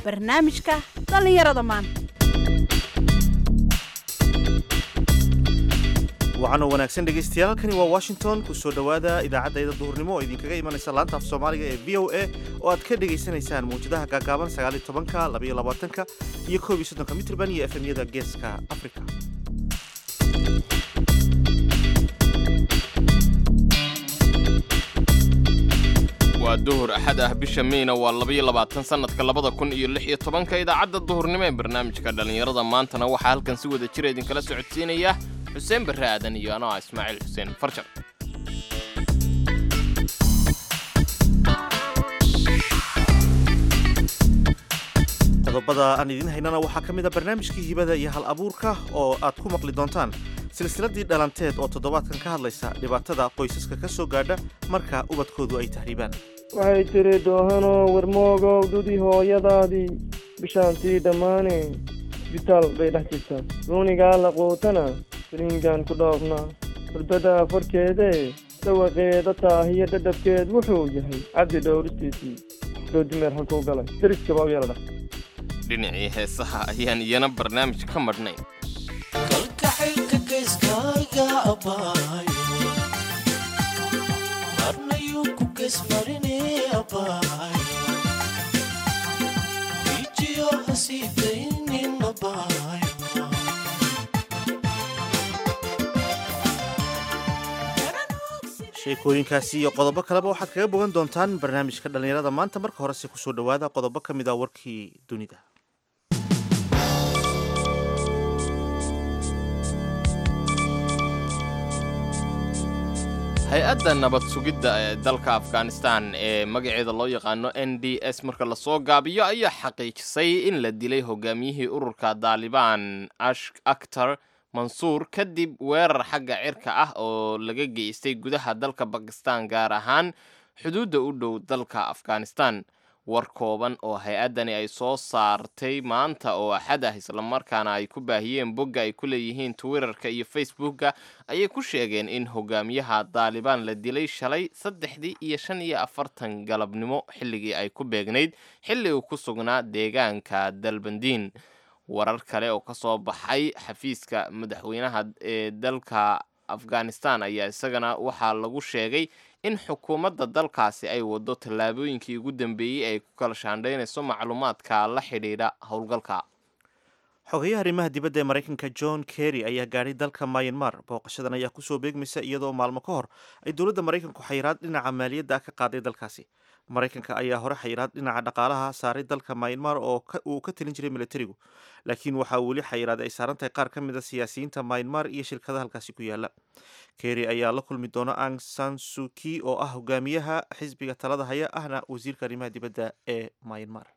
barnaamijka dhallinyarada maanta waxaana wanaagsan dhegaystayaal halkani waa washington ku soo dhowaada idaacaddayda duhurnimo oo idinkaga imanaysa laanta af soomaaliga ee v o a oo aad ka dhegaysanaysaan mawjadaha gaagaaban sagaaliyo tobanka labaiyo labaatanka iyo koob iyo soddonka mitrban iyo efemyada geeska africa waa duhur axad ah bisha meyna waa labaiyo labaatan sannadka labada kun iyo lix iyo tobanka idaacadda duhurnimo ee barnaamijka dhallinyarada maantana waxaa halkan si wada jira idinkala socodsiinaya xuseen barre aadan iyo anoo ah ismaaciil xuseen farjar qodobada aan idiin haynana waxaa ka mid a barnaamijkii hibada iyo hal abuurka oo aad ku maqli doontaan silsiladii dhalanteed oo toddobaadkan ka hadlaysa dhibaatada qoysaska ka soo gaadha marka ubadkoodu ay tahriibaan waxay tiri doohanoo warmoogow dudii hooyadaadii bishaantii dhammaane isbitaal bay dhex jirtaa ruunigaa la quutana saliingaan ku dhoofnaa hurdada farkeedee dhawaqeeda taahiyo dhadhabkeed wuxuu yahay cabdi dhowristiisii doodimeer halkuu galay deriskaba u yeeladha dhinacii heesaha ayaan iyana barnaamij ka madhnayn kalkaxaylka geyskayga abbaayo marnayuu ku geysmarine abbaayo ijiyo hasiidaynin abbaayo sheekooyinkaasi iyo qodobo kaleba waxaad kaga bogan doontaan barnaamijka dhallinyarada maanta marka horese kusoo dhowaada qodobo ka mid a warkii dunida hay-adda nabad sugidda ee dalka afghanistan ee magaceeda loo yaqaano n d s marka lasoo gaabiyo ayaa xaqiijisay in la dilay hogaamiyihii ururka daalibaan ash aktar mansuur kadib weerar xagga cirka ah oo laga geystay gudaha dalka bakistan gaar ahaan xuduudda u dhow dalka afghanistan war kooban oo hay-addani ay soo saartay maanta oo axad ah islamarkaana ay ku baahiyeen bogga ay ku leeyihiin twitterka iyo facebookka ayay ku sheegeen in hogaamiyaha daalibaan la dilay shalay saddexdii iyo shan iyo afartan galabnimo xilligii ay ku beegnayd xilli uu ku sugnaa deegaanka dalbandiin warar kale oo kasoo baxay xafiiska madaxweynaha ee dalka afghanistan ayaa isagana waxaa lagu sheegay in xukuumadda dalkaasi ay wado tallaabooyinkii ugu dambeeyey ay ku kala shaandhaynayso macluumaadka la xidhiidha howlgalka xogayaha arrimaha dibadda ee maraykanka john kerry ayaa gaadhay dalka myanmar booqashadan ayaa kusoo beegmaysa iyadoo maalmo ka hor ay dowladda maraykanku xayiraad dhinaca maaliyadda ah ka qaaday dalkaasi maraykanka ayaa hore xayiraad dhinaca dhaqaalaha saaray dalka myanmar oo uu ka talin jiray militarigu laakiin waxaa weli xayiraad ay saaran tahay qaar ka mid a siyaasiyiinta myanmar iyo shirkadaha halkaasi ku yaala kerry ayaa la kulmi doona ang san suki oo ah hogaamiyaha xisbiga talada haya ahna wasiirka arrimaha dibadda ee myanmar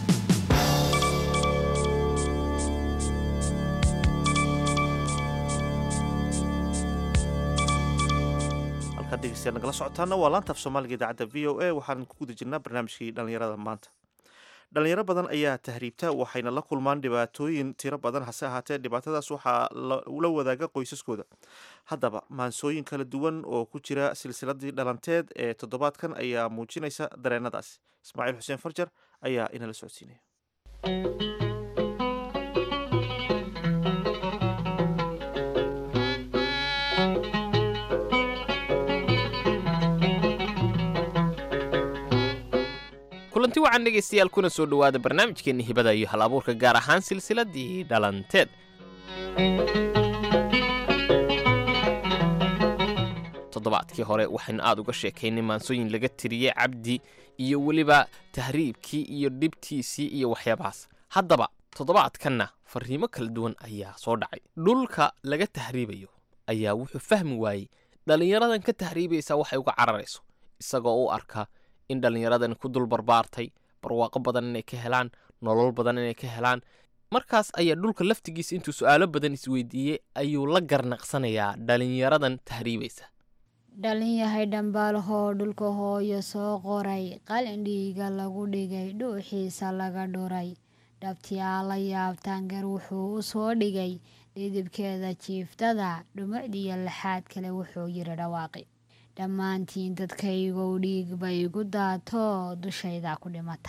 halkaad dhegeystayaal nagala socotaana waa laanta af soomaaliga idaacadda v o a waxaan ku guda jirnaa barnaamijkii dhallinyarada maanta dhalinyaro badan ayaa tahriibta waxayna la kulmaan dhibaatooyin tiro badan hase ahaatee dhibaatadaas waxaa la wadaaga qoysaskooda haddaba maansooyin kala duwan oo ku jira silsiladii dhalanteed ee toddobaadkan ayaa muujinaysa dareenadaas ismaaciil xuseen farjar ayaa inala socodsiinaya kulanti wacan dhegaystayaal kuna soo dhowaada barnaamijkeenna hibada iyo hal abuurka gaar ahaan silsiladii dhalanteed toddobaadkii hore waxaynu aad uga sheekaynay maansooyin laga tiriyey cabdi iyo weliba tahriibkii iyo dhibtiisii iyo waxyaabahaas haddaba toddobaadkanna farriimo kala duwan ayaa soo dhacay dhulka laga tahriibayo ayaa wuxuu fahmi waayey dhallinyaradan ka tahriibaysa waxay uga cararayso isagoo u arka in dhallinyaradan ku dul barbaartay barwaaqo badan inay ka helaan nolol badan inay ka helaan markaas ayaa dhulka laftigiisa intuu su'aalo badan isweydiiyey ayuu la garnaqsanayaa dhallinyaradan tahriibaysa dhalinyahay dhambaalhoo dhulka hooyo soo qoray qalin dhiiga lagu dhigay dhuuxiisa laga dhuray dhabtiyaa la yaabtaangar wuxuu u soo dhigay dhidibkeeda jiiftada dhumucdiyo laxaad kale wuxuu yiri dhawaaqi dhammaantiin dadkaygow dhiig bay igu daato dushayda ku dhimataan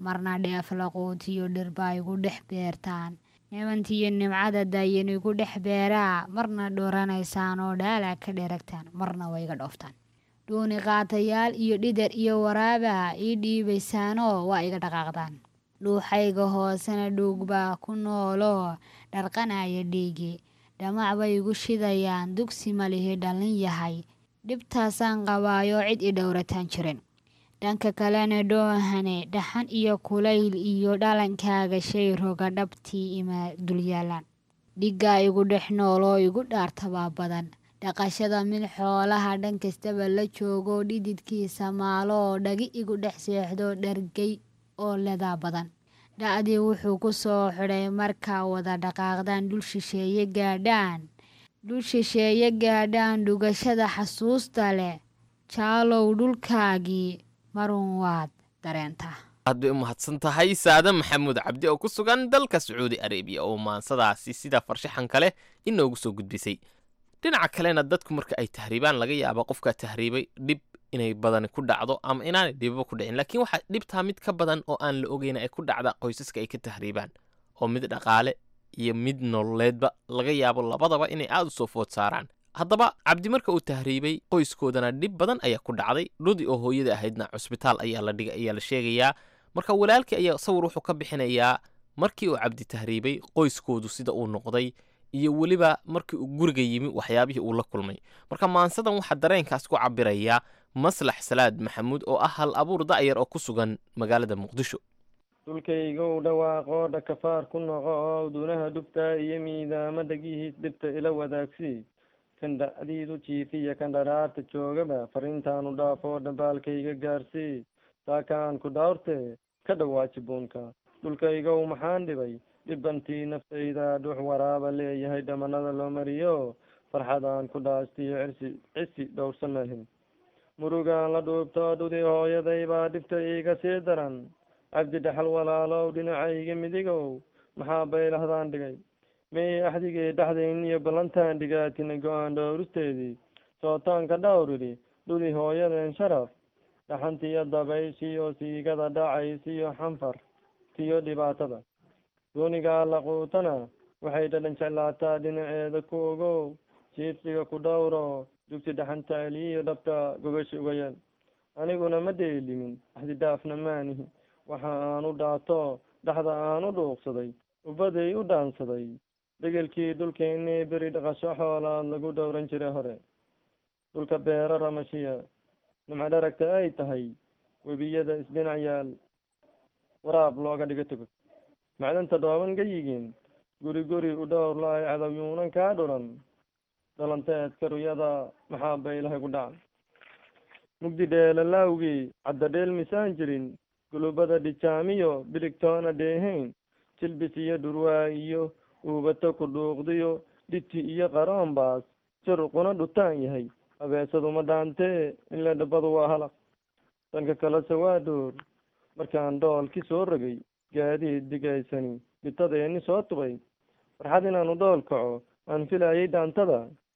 marna dheef laquutiyo dhirba igu dhex beertaan nimantiyo nimcada daayan igu dhex beeraa marna dhoranaysaan oo dhaala ka dheragtaan marna waa iga dhooftaan dhuuni qaatayaal iyo dhidar iyo waraaba ii dhiibaysaanoo waa iga dhaqaaqdaan dhuuxayga hoosena dhuugbaa ku nooloo dharqanaya dhiigi dhamac bay igu shidayaan dugsi malihi dhallin yahay dhibtaasaan qabaayoo cid i dhowrataan jirin dhanka kalena dhoohane dhaxan iyo kulayl iyo dhalankaaga shay roga dhabtii ima dulyaalaan dhiggaa igu dhex nooloo igu dhaartabaa badan dhaqashada mid xoolaha dhan kastaba la joogo dhididkiisa maaloo dhagi igu dhex seexdo dhargay oo ledaa badan dha'dii wuxuu ku soo xidhay markaa wada dhaqaaqdaan dhul shisheeye gaadhaan dhul shisheeye gaadhaan dhugashada xasuusta leh jaalow dhulkaagii marun waad dareentaa aad bay u mahadsan tahay saade maxamuud cabdi oo ku sugan dalka sacuudi arabiya oo maansadaasi sida farshaxan kale inoogu soo gudbisay dhinaca kalena dadku marka ay tahriibaan laga yaaba qofkaa tahriibay dhib inay badani ku dhacdo ama inaanay dhibaba ku dhicin laakiin waxaa dhibtaa mid ka badan oo aan la ogeyn ay ku dhacda qoysaska ay ka tahriibaan oo mid dhaqaale iyo mid nololeedba laga yaabo labadaba inay aada u soo food saaraan haddaba cabdi marka uu tahriibay qoyskoodana dhib badan ayaa ku dhacday dhudi oo hooyada ahaydna cusbitaal ayaa la dhigay ayaa la sheegayaa marka walaalkii ayaa sawir wuxuu ka bixinayaa markii uu cabdi tahriibay qoyskoodu sida uu noqday iyo weliba markii uu guriga yimi waxyaabihii uu la kulmay marka maansadan waxaa dareenkaas ku cabirayaa maslax salaad maxamuud oo ah hal abuur da'yar oo ku sugan magaalada muqdisho dhulkaygow dhawaaqoo dhakafaar ku noqo oo dunaha dhubta iyo miidaama dhagihiis dhibta ila wadaagsii kan dhacdiidu jiifiya kan dharaarta joogaba fariintaanu dhaafoo dhambaalkayga gaarsii saakaan ku dhawrte ka dhawaaji buunka dhulkaygow maxaan dhibay dhibantii naftayda dhux waraaba leeyahay dhamanada loo mariyo farxadaan ku dhaastiyo cirsi cisi dhowrsa malhin murugaan la dhuubto dhudi hooyaday baa dhibta iiga sii daran cabdi dhaxal walaalow dhinacayga midigow maxaa baylahdaan dhigay may axdigii dhexdayn iyo ballantaan dhigaatina go-aan dhowristeedii sootaanka dhowridhi dhudi hooyadeen sharaf dhaxantiyo dabaysiyo siigada dhacaysiyo xanfar tiyo dhibaatada doonigaa laquutana waxay dhadhan jeclaataa dhinaceeda ku ogow jiibsiga ku dhowro dugsi dhaxantaaliyo dhabta gogashi uga yeel aniguna ma dheelimin axdidaafna maanihi waxa aan u dhaato dhexda aan u dhuuqsaday ubaday u dhaansaday degelkii dhulkeennii beri dhaqasho xoolaad lagu dhowran jiray hore dhulka beero ramashiya nimco dharagta ay tahay webiyada isdhinac yaal waraab looga dhigo tego macdanta dhooban gayigiin guri guri u dhowr la-ay cadawyuunan kaa dhuran dhalanteed karuyada maxaa baylahay ku dhacan mugdi dheelalaawgii cadda dheel misaan jirin gulubada dhijaamiyo biligtoona dheehayn jilbis iyo dhurwaa iyo uubato ku dhuuqdiyo dhiti iyo qaroonbaas jaruquna dhutaan yahay abeesaduma dhaantee ila dhabadu waa halaq dhanka kalese waa dhoor markaan dhoolki soo rogay gaadiid digaysani bitadeeni soo tubay farxad inaanu dhool kaco aan filayay dhaantada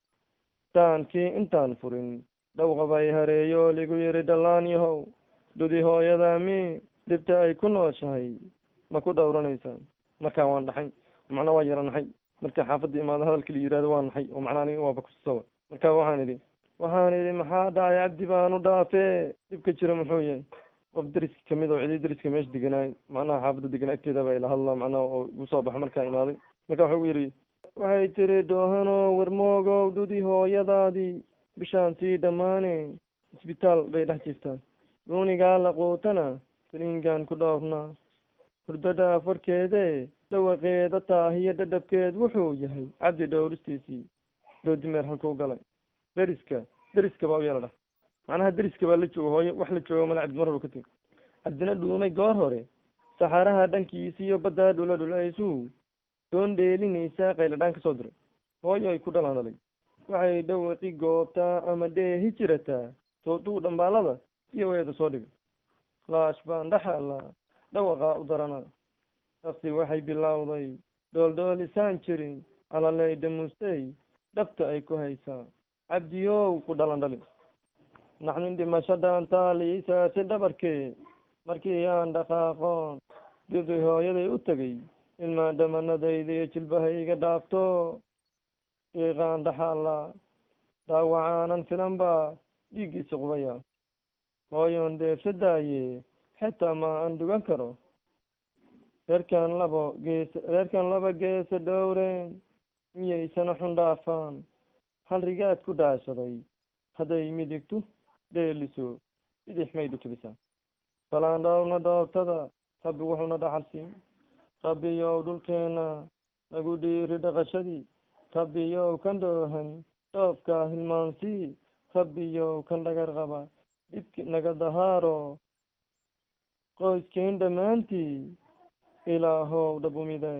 daankii intaan furin dhawqabay hareeyo ligu yiri dhallaan yahow dhudi hooyadaa mi dhibta ay ku nooshahay ma ku dhowranaysaan markaa waan dhaxay macnaa waa yara naxay marka xaafadda imaado hadalka la yihahdo waa naxay oo macnaa aniga waaba kusawa marka waxaan idhi waxaan idhi maxaa dhacay cabdi baanu dhaafee dhibka jira muxuu yahay qof deriska kamid oo cidii deriska meesha deganaay macnaha xaafadda degan agteeda baa ila hadla macnaha oo igu soo baxo markaa imaaday marka wuxuu gu yidhi waxay tiri doohanoo warmoogow dhudi hooyadaadii bishaan sii dhammaane isbitaal bay dhex jirtaa duunigaa laquutana saliingaan ku dhoofnaa hurdada afarkeedee dhawaqeeda taahiyo dhadhabkeed wuxuu yahay cabdi dhowristiisii doodimeer halkuu galay deriska deriska baa u yeela dhah macnaha deriska baa la jooga hooyo wax la jooga mala cabdi mar hore ka tegi cabdina dhuumay goor hore saxaaraha dhankiisiyo baddaa dhula dhulaysuu doon dheelinaysaa qayladhaan ka soo diray hooyo ay ku dhalaan dhalay waxay dhawaqi goobtaa ama dheehi jirataa tooduu dhambaalada iyo weeda soo dhigay laash baan dhaxala dhawaqaa u darana nafsi waxay bilowday dhooldhoolisaan jirin calalay dhamuustay dhabta ay ku haysaa cabdiyow ku dhalan dhali naxnin dhimasho dhaantaaliisaasi dhabarkee markii aan dhaqaaqoon dibday hooyaday u tegay ilmaa dhamanadayda iyo jilbahayga dhaafto iiqaan dhaxaala dhaawacaanan filan baa dhiiggiisa qubaya hooyoon deebsa daaye xitaa ma aan dugan karo reerkan labo geesa reerkan laba geesa dhowreen miyaysana xun dhaafaan hal rigaad ku dhaashaday hadday midigtu dheeliso bidix may dhutubisa balaan dhowrna dhoobtada rabbi wuxuuna dhaxalsiin rabbiyow dhulkeena nagu dhiiri dhaqashadii rabbiyow kan dhoohan dhoobkaa hilmaansii rabbiyow kan dhagar qaba dhibki naga dahaaro qoyskeen dhammaantii ilaahow dhabumiday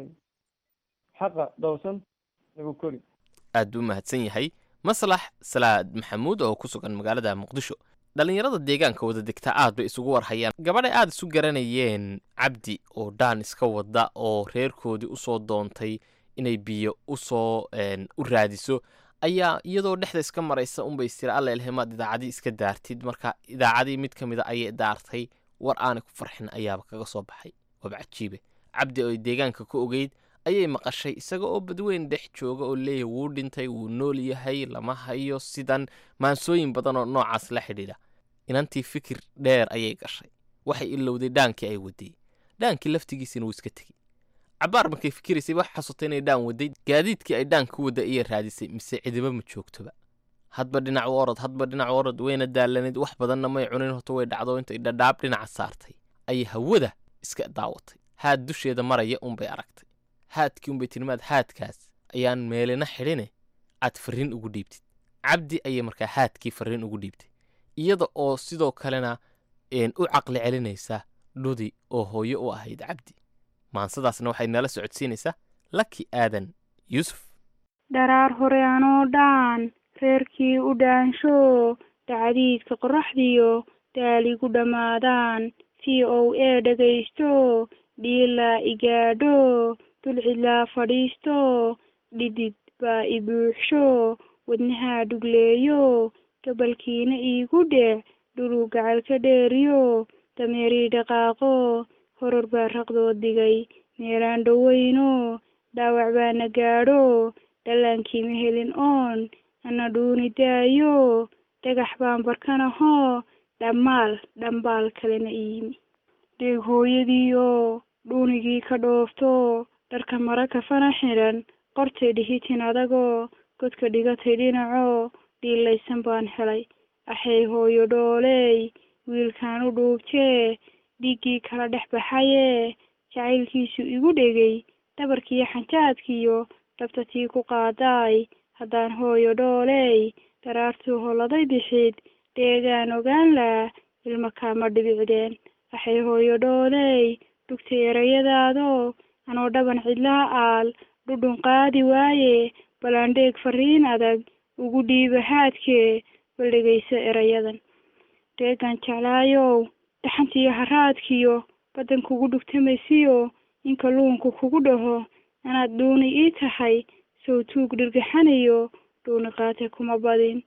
xaqa dhowsan nagu kori aad buu mahadsan yahay maslax salaad maxamuud oo ku sugan magaalada muqdisho dhallinyarada deegaanka wada degtaa aad bay isugu warhayaan gabadhay aad isu garanayeen cabdi oo dhaan iska wada oo reerkoodii usoo doontay inay biyo usoo u raadiso ayaa iyadoo dhexda iska maraysa unbay istiri alla ilhamaad idaacadii iska daartid marka idaacadii mid ka mid a ayay daartay war aanay ku farxin ayaaba kaga soo baxay waaba cajiibe cabdi oo ay deegaanka ku ogeyd ayay maqashay isaga oo badweyn dhex jooga oo leeyahay wuu dhintay wuu nool yahay lama hayo sidan maansooyin badan oo noocaas la xidhiidha inantii fikir dheer ayay gashay waxay ilowday dhaankii ay waday dhaankii laftigiisina wuu iska tegey cabaar markay fikiraysay wax xasutay inay dhaan waday gaadiidkii ay dhaan ku wadda ayay raadisay mise cidiba ma joogtoba hadba dhinac u orod hadba dhinac u orod wayna daalanayd wax badanna may cunin horta way dhacdo intay dhadhaab dhinaca saartay ayay hawada iska daawatay haad dusheeda maraya unbay aragtay haadkii unbay tilmaad haadkaas ayaan meelina xidhine aad farriin ugu dhiibtid cabdi ayay markaa haadkii farriin ugu dhiibtay iyada oo sidoo kalena u caqli celinaysa dhudi oo hooyo u ahayd cabdi maansadaasna waxay nala socodsiinaysaa laki aadan yuusuf dharaar hore anoo dhaan reerkii u dhaansho dacdiidka qorraxdiyo daaligu dhammaadaan v o a dhegaysto dhiilaa igaadho dulcidlaa fadhiisto dhidid baa i buuxsho wadnahaa dhugleeyo gabalkiina iigu dhec dhuluu gacal ka dheeriyo dameerii dhaqaaqo horor baa raqdood digay meelaan dhoweyno dhaawac baana gaadho dhallaankii ma helin oon ana dhuuni daayo dhagax baan barkanahoo dhammaal dhambaal kalena iimi dheeg hooyadiiyo dhuunigii ka dhoofto dharka mara kafana xidhan qortay dhihitin adagoo godka dhigatay dhinaco dhiilaysan baan helay axay hooyo dhooley wiilkaan u dhuubtee dhiiggii kala dhex baxaye jacaylkiisu igu dhegay dhabarkiiyo xanjaadkiyo dhabta tii ku qaadaay haddaan hooyo dhooley daraartuu holladay bixid dheegaan ogaan laa ilma kaama dhibicdeen waxay hooyo dhooley dhugtay erayadaado anoo dhaban cidlaa aal dhudhun qaadi waaye balandheeg fariin adag ugu dhiiba haadkee bal dhegayso erayadan dheegaan jeclaayow dhaxantiiyo haraadkiyo baddan kugu dhugtamaysiyo in kalluunku kugu dhaho anaad dhuuni ii tahay sow tuug dhirgaxanayo dhuuni qaate kuma badin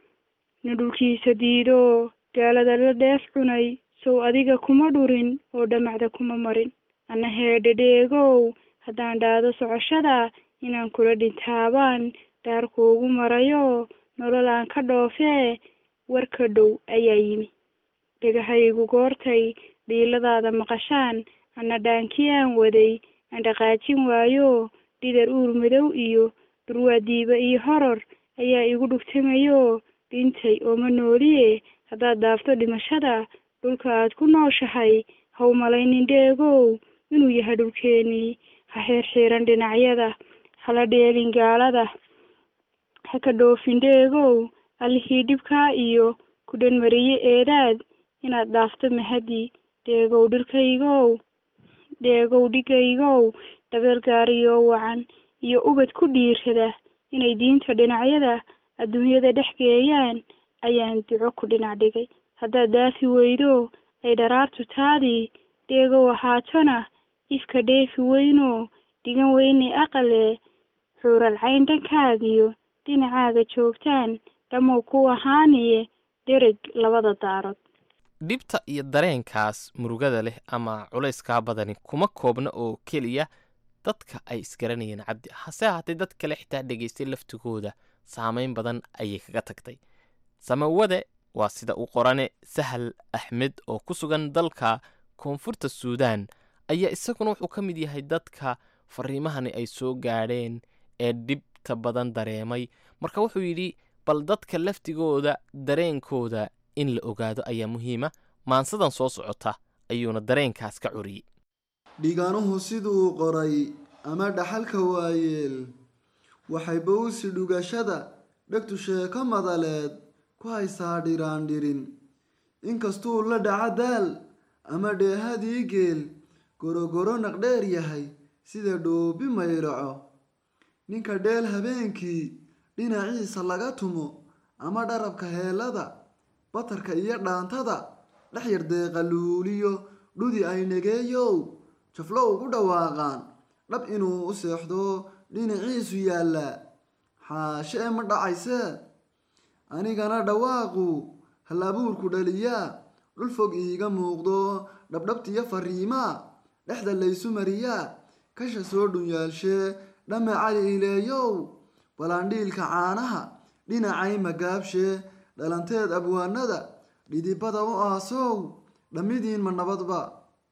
nin dhulkiisa diido gaalada la dheef cunay sow adiga kuma dhurin oo dhamacda kuma marin anna heedhe dheegow haddaan dhaado socoshada inaan kula dhintaabaan dhaarkuugu marayo nololaan ka dhoofee warka dhow ayaa yimi dhegahaygu goortay dhiiladaada maqashaan anna dhaankii aan waday aan dhaqaajin waayo dhidar uur madow iyo durwaadiiba iyo horor ayaa igu dhugtamayo dhintay ooma nooliye haddaad dhaafto dhimashada dhulka aad ku nooshahay haw malaynin dheegow inuu yahay dhulkeenii ha xeerxiiran dhinacyada hala dheelin gaalada ha ka dhoofin dheegow allihii dhibkaa iyo ku dhanmariye eedaad inaad dhaafto mahadi dheegow dhirkaygow dheegow dhigaygow dabeel gaariyoo wacan iyo ubad ku dhiirada inay diinta dhinacyada adduunyada dhex geeyaan ayaan duco ku dhinac dhigay haddaad daafi weydo ay dharaartu taadii dheegow ahaatona ifka dheefi weyno dhigan weyne aqale xuural cayn dhankaagiyo dhinacaaga joogtaan dhammow ku ahaaniye dhereg labada daarood dhibta iyo dareenkaas murugada leh ama culayskaa badani kuma koobna oo keliya dadka ay isgaranayeen cabdi hase ahaatee dad kale xitaa dhegaystay laftigooda saameyn badan ayay kaga tagtay samawade waa sida uu qorane sahal axmed oo ku sugan dalka koonfurta suudaan ayaa isaguna wuxuu ka mid yahay dadka fariimahani ay soo gaadheen ee dhibta badan dareemay marka wuxuu yidhi bal dadka laftigooda dareenkooda in la ogaado ayaa muhiima maansadan soo socota ayuuna dareenkaas ka curiyey dhiganuhu siduu qoray ama dhaxalka waayeel waxay bowsi dhugashada dhegtu sheeko madaleed ku haysaa dhiraan dhirin inkastuu la dhaca daal ama dheehadii geel gorogoro naqdheer yahay sida dhoobi mayraco ninka dheel habeenkii dhinaciisa laga tumo ama dharabka heelada batarka iyo dhaantada dhex yar deeqa luuliyo dhudi ay negeeyow jaflo ugu dhawaaqaan dhab inuu u seexdo dhinaciisu yaallaa xaashee ma dhacaysee anigana dhawaaqu hal abuurku dhaliyaa dhul fog iiga muuqdo dhabdhabtiyo fariimaa dhexda laysu mariyaa kasha soo dhunyaalshee dhame cali ileeyow balaandhiilka caanaha dhinacay magaabshee dhalanteed abwaanada dhidibada u aasow dhammidiin ma nabadba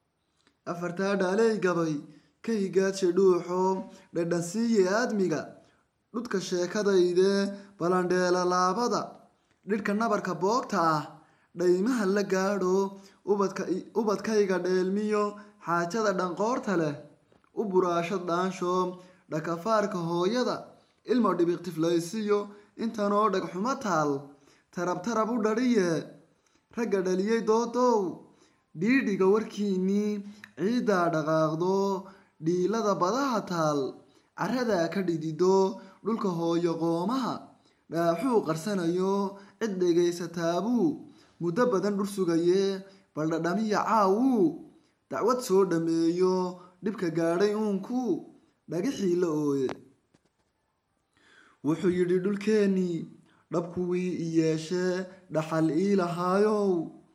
afartaa dhaaley gabay ka higaadshe dhuuxo dhadhansiiye aadmiga dhudka sheekadayde balandheela laabada dhidhka nabarka boogta ah dhaymaha la gaadho ubadkayga dheelmiyo xaajada dhanqoorta leh u buraashad dhaansho dhakafaarka hooyada ilmo dhibiq tiflaysiyo intanoo dhagxumo taal tarab tarab u dhadhiye ragga dhaliyey doodow dhiidhiga warkiinnii ciiddaa dhaqaaqdo dhiilada badaha taal caradaa ka dhidido dhulka hooyo qoomaha dhaaxuu qarsanayo cid dhegaysataabuu muddo badan dhur sugaye baldhadhamiya caawuu dacwad soo dhammeeyo dhibka gaadhay uunku dhagixii la ooye wuxuu yidhi dhulkeennii dhabkuwii i yeeshee dhaxal ii lahaayow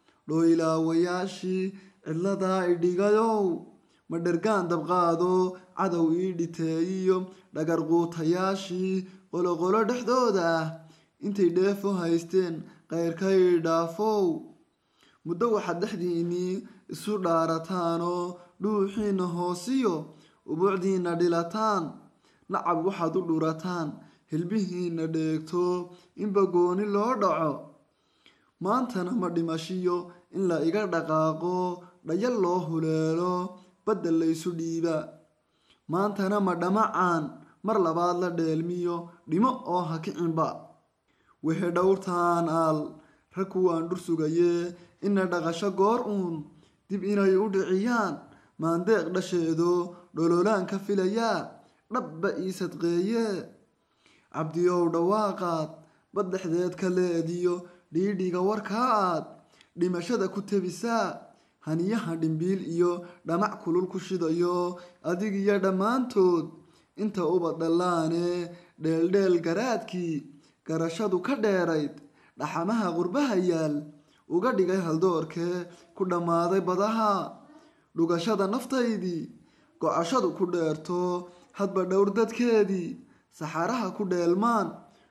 dhoylaawayaashii cidladaa i dhigayow ma dhergaan dabqaado cadow ii dhiteeyiyo dhagarquutayaashii qoloqolo dhexdooda ah intay dheefo haysteen qayrkay dhaafow muddo waxaad dhexdiinnii isu dhaarataanoo dhuuxiinna hoosiyo ubuucdiinna dhilataan nacab waxaad u dhurataan hilbihiinna dheegto inba gooni loo dhaco maantana ma dhimashiyo in la iga dhaqaaqo dhayal loo huleelo badda laysu dhiiba maantana ma dhamacaan mar labaad la dheelmiyo dhimo oo ha kicinba wixii dhowrtaan aal rag kuwaan dhur sugaye ina dhaqasho goor uun dib inay u dhiciyaan maandeeq dhasheedo dhololaan ka filayaa dhabba ii sadqeeye cabdiyow dhawaaqaad bad dhexdeed ka leediyo dhiidhiga warkaa aad dhimashada ku tebisaa haniyaha dhimbiil iyo dhamac kulul ku shidayo adig iyo dhammaantood inta uba dhallaane dheeldheel garaadkii garashadu ka dheerayd dhaxamaha qurbaha yaal uga dhigay haldoorkee ku dhammaaday badaha dhugashada naftaydii gocashadu ku dheerto hadba dhowr dadkeedii saxaraha ku dheelmaan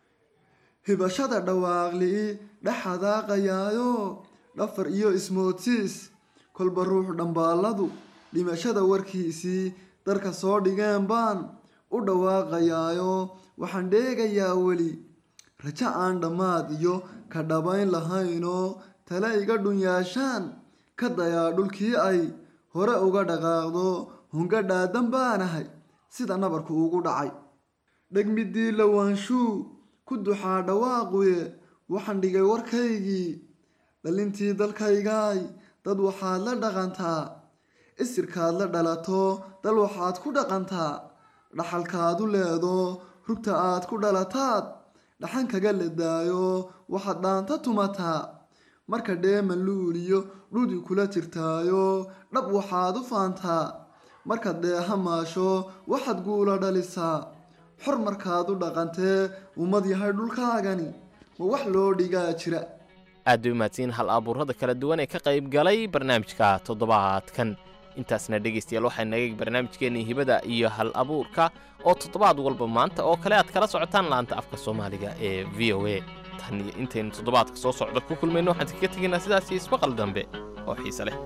hibashada dhawaaqli dhexadaaqayaayo dhafar iyo ismoodsiis kolba ruux dhambaalladu dhimashada warkiisii darka soo dhigeen baan u dhawaaqayaayo waxaan dheegayaa weli rajo aan dhammaad iyo ka dhabayn lahaynoo tale iga dhunyaashaan ka dayaa dhulkii ay hore uga dhaqaaqdo hunga dhaadan baanahay sida nabarku ugu dhacay dhegmidii lawaanshuu ku duxaa dhawaaquye waxaan dhigay warkaygii dhalintii dalkaygaay dad waxaad la dhaqantaa isirkaad la dhalato dal waxaad ku dhaqantaa dhaxalkaadu leedo rugta aad ku dhalataad dhaxan kaga ledaayo waxaad dhaanta tumataa marka dheeman luuliyo dhudi kula jirtaayo dhab waxaad u faantaa markaad dheeha maasho waxaad guula dhalisaa xor markaad u dhaqantee ummad yahay dhulkaagani ma wax loo dhigaa jira aad bay umahadsiin hal abuurada kala duwan ee ka qayb galay barnaamijka toddobaadkan intaasna dhegaystayaal waxaa naga barnaamijkeennii hibada iyo hal abuurka oo toddobaad walba maanta oo kale aad kala socotaan laanta afka soomaaliga ee v o a tan iyo intaynu toddobaadka soo socda ku kulmayno waxaan kaga tegaynaa sidaas iyo ismaqal dambe oo xiise leh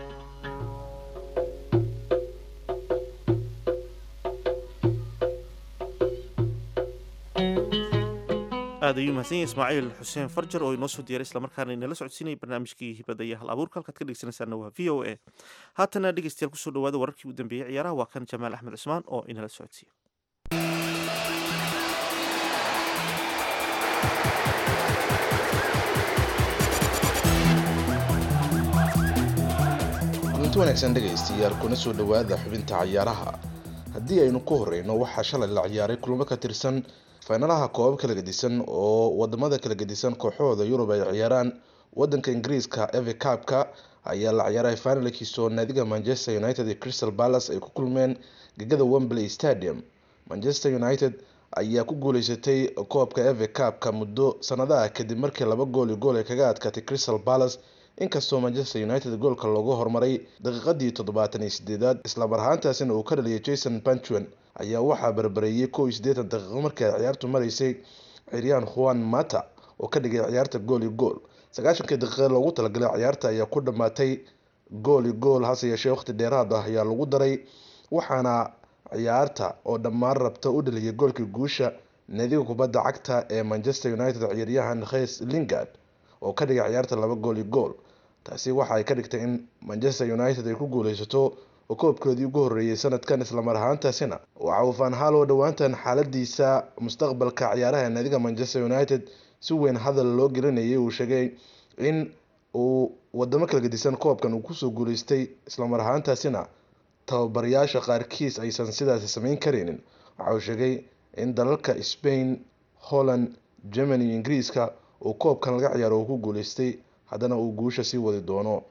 aad ayuu mahadsan yahay ismaaciil xuseen farjar oo inoo soo diyaaray islamarkaana inala socodsiinaya barnaamijkii hibada iyo hal abuurka halkaad ka dhegeysanaysaana waa v o a haatana dhegeystayaal kusoo dhawaada wararkii u dambeeyey ciyaaraha waa kan jamaal axmed cusmaan oo inala socodsiiya kulanti wanaagsan dhegaystayaal kuna soo dhowaada xubinta cayaaraha haddii aynu ku horeyno waxaa shalay la ciyaaray kulamo ka tirsan faynalaha koobab kala gedisan oo wadamada kala gedisan kooxahooda yurub ay ciyaaraan wadanka ingiriiska eve cabka ayaa la ciyaaray finalkiisoo naadiga manchester united iyo crystal palace ay ku kulmeen gegada wembley stadium manchester united ayaa ku guuleysatay koobka eve cabka muddo sanadaha kadib markii laba gool iyo gool ay kaga adkaatay crystal palace inkastoo manchester united goolka loogu hormaray daqiiqadii toddobaatan iyo sideedaad islamar ahaantaasina uu ka dhaliyay jason panchwen ayaa waxaa barbareeyay kow iyo siddeetan daqiiqo markii ay ciyaartu maraysay ciryaan juan mata oo ka dhigay ciyaarta gool iyo gool sagaashankii daqiiqa loogu talagalay ciyaarta ayaa ku dhammaatay gool iyo gool hase yeeshee waqti dheeraad ah ayaa lagu daray waxaana ciyaarta oo dhammaan rabta u dhaliyay goolkii guusha naadiga kubadda cagta ee manchester united ciyaaryahan khes lingard oo ka dhigay ciyaarta laba gool iyo gool taasi waxa ay ka dhigtay in manchester united ay ku guuleysato oo koobkoodii ugu horreeyay sanadkan islamar ahaantaasina waxa uu fanhalo dhowaantan xaaladiisa mustaqbalka ciyaaraha naadiga manchester united si weyn hadal loo gelinayay uu sheegay in uu wadamo kala gedisan koobkan uu kusoo guuleystay islamar ahaantaasina tababarayaasha qaarkiis aysan sidaasi sameyn karaynin waxa uu sheegay in dalalka spain holland germany iyo ingiriiska uu koobkan laga ciyaaro uu ku guuleystay haddana uu guusha sii wadi doono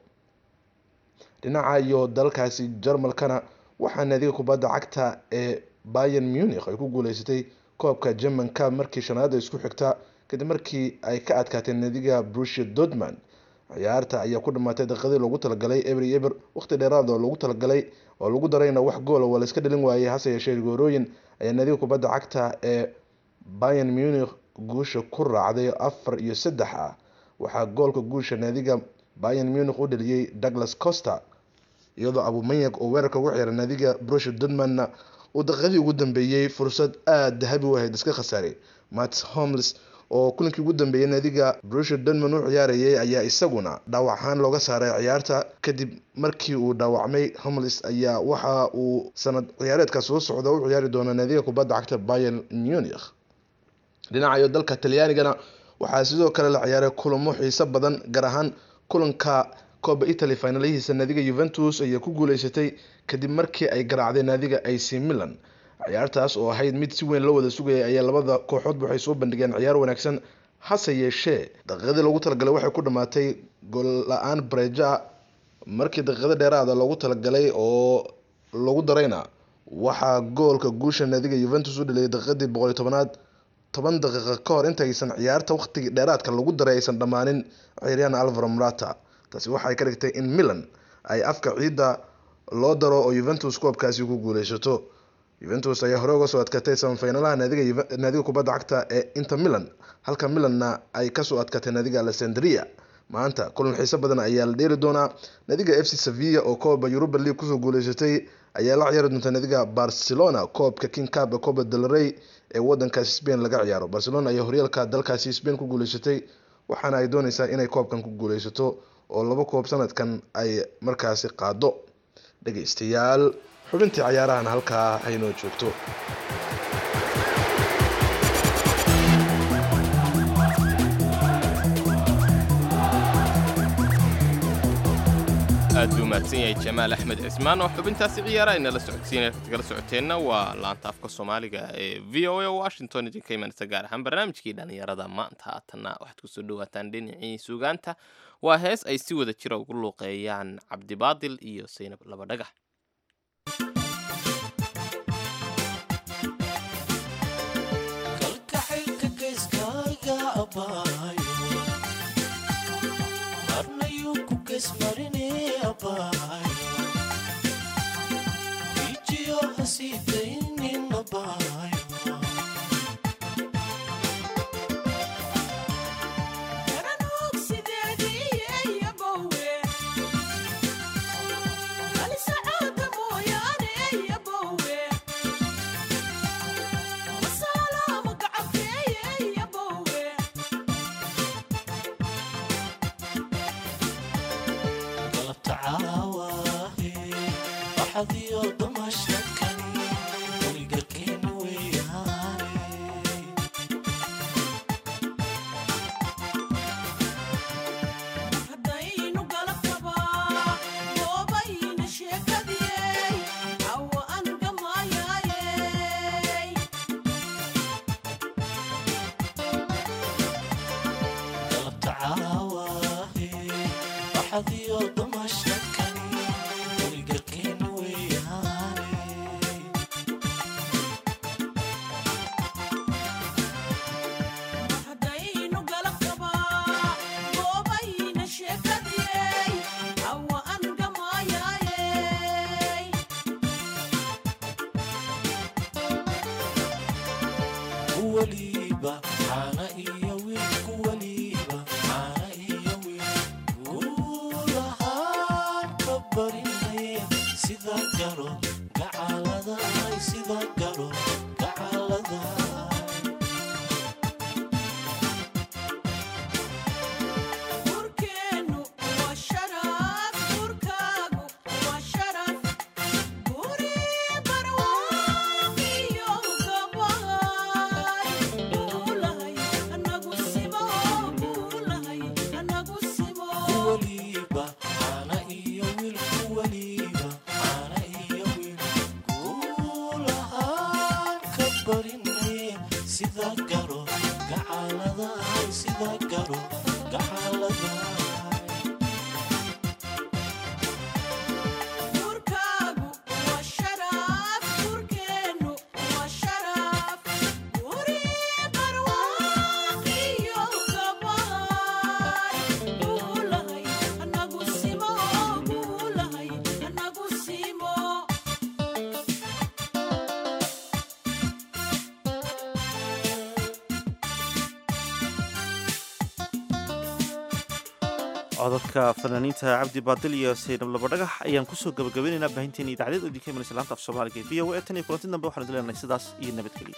dhinaca iyo dalkaasi jarmalkana waxaa naadiga kubadda cagta ee bayan munich ay ku guuleysatay koobka german cup markii shanaada isku xigta kadib markii ay ka adkaatay naadiga brusia dortmund ciyaarta ayaa ku dhamaatay daqiiqadii loogu talagalay eber iyo eber waqti dheeraad oo loogu talagalay oo lagu darayna wax goola waa la iska dhalin waayey hase yeeshee goorooyin ayaa naadiga kubadda cagta ee bayan munich guusha ku raacday afar iyo saddex ah waxaa goolka guusha naadiga bayan munich u dhaliyey douglas coster iyadoo abumanyak oo weerarka ugu ciyaara naadiga brusha dortmundna uu daqiiqadii ugu dambeeyey fursad aada dahabi u ahayd iska khasaaray mats homles oo kulankii ugu dambeeyay naadiga brusha dortmund u ciyaarayay ayaa isaguna dhaawac ahaan looga saaray ciyaarta kadib markii uu dhaawacmay homles ayaa waxa uu sanad ciyaareedka soo socda u ciyaari doona naadiga kubadda cagta bayan munich dhinaca iyo dalka talyaanigana waxaa sidoo kale la ciyaaray kulamo xiiso badan gaar ahaan kulanka kooba italy finalihiisa naadiga yuventus ayaa ku guuleysatay kadib markii ay garaacday naadiga ac milan ciyaartaas oo ahayd mid si weyn loo wada sugayay ayaa labada kooxoodba waxay soo bandhigeen ciyaar wanaagsan hase yeeshee daqiiqadii loogu talagalay waxay ku dhamaatay gool la-aan breja markii daqiiqado dheeraada loogu talagalay oo lagu darayna waxaa goolka guusha naadiga yuventus u dhaliyay daqiiqadii boqol iyo tobanaad toban daqiiqa ka hor intaysan ciyaarta waqtigii dheeraadka lagu daray aysan dhammaanin ciyaaryahan alvaro murata taasi waxay ka dhigtay in milan ay afka ciidda loo daro oo yuventus koobkaasi ku guuleysato yuventus ayaa hore uga soo adkatay samafinalaha naadiga naadiga kubadda cagta ee inter milan halka milanna ay kasoo adkatay naadiga alessandria maanta kulan xiiso badan ayaa la dheeli doonaa naadiga f c sevilla oo kooba europa league kusoo guuleysatay ayaa la ciyaari doonta naadiga barcelona koobka king cup ee copa del rey ee wadankaasi spain laga ciyaaro barcelona ayaa horyaalka dalkaasi spain ku guuleysatay waxaana ay dooneysaa inay koobkan ku guuleysato oo laba koob sanadkan ay markaasi qaado dhegeystayaal xubintii cayaarahan halkaa haynoo joogto aad buu mahadsan yahay jamaal axmed cismaan oo xubintaasi ciyaara inala socodsiinaya kala socoteenna waa laanta afka soomaaliga ee v o a washington idinka imanaysa gaar ahaan barnaamijkii dhallinyarada maanta haatanna waxaad kusoo dhawaataan dhinacii suugaanta waa hees ay si wada jira ugu luuqeeyaan cabdibaadil iyo saynab laba dhagax kalkaxaylka geeskaaga abaayo gesmarine abaayo ijiyo hasiidaynin abaayo galabta caawaahe waxadiyo damashadkani weligarkeena weeyaane galabta caawaahe waxadiyo damashadkani weligarkeena weeyaane waliba caana iyo wiilku waliba caana iyo wiil guulahaan ka barinay sida garo gacalada sida garo gacalada waliba caana iyo wiilku waliba caana iyo wiil guulahaan ka barinay sida garo gacalada sida garo gacalada codadka fanaaniinta cabdi baadil iyo saynab labadhagax ayaan kusoo gabagabaynaynaa baahinteena idaacadeed oo idinka imanaysa laanta af soomaaliga ee v o a tan iyo kulanti dambe waxaan idin leenahay sidaas iyo nabadgelyo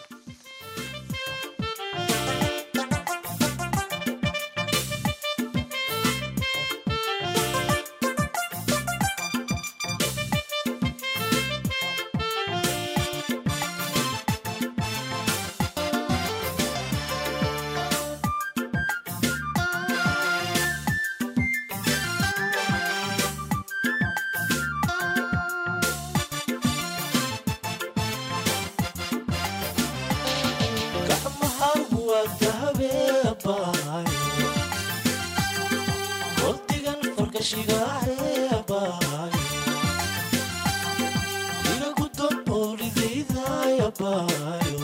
gacmahagu waa dahabeebaayo waqtigan farkashigaaxeebaayo igagu don oolidaydaayabaayo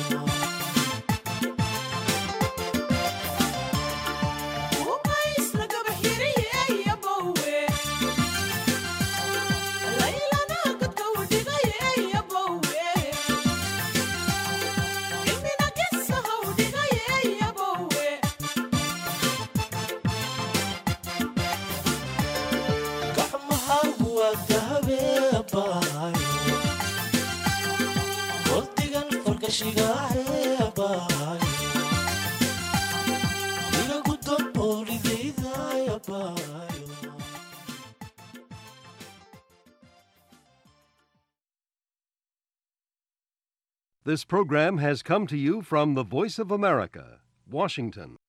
gacmahagu waa dahabeebaayo waqtigan farkashigaaxeebaayo igagu don oolidaydaayabaayo This program has come to you from the Voice of America, Washington.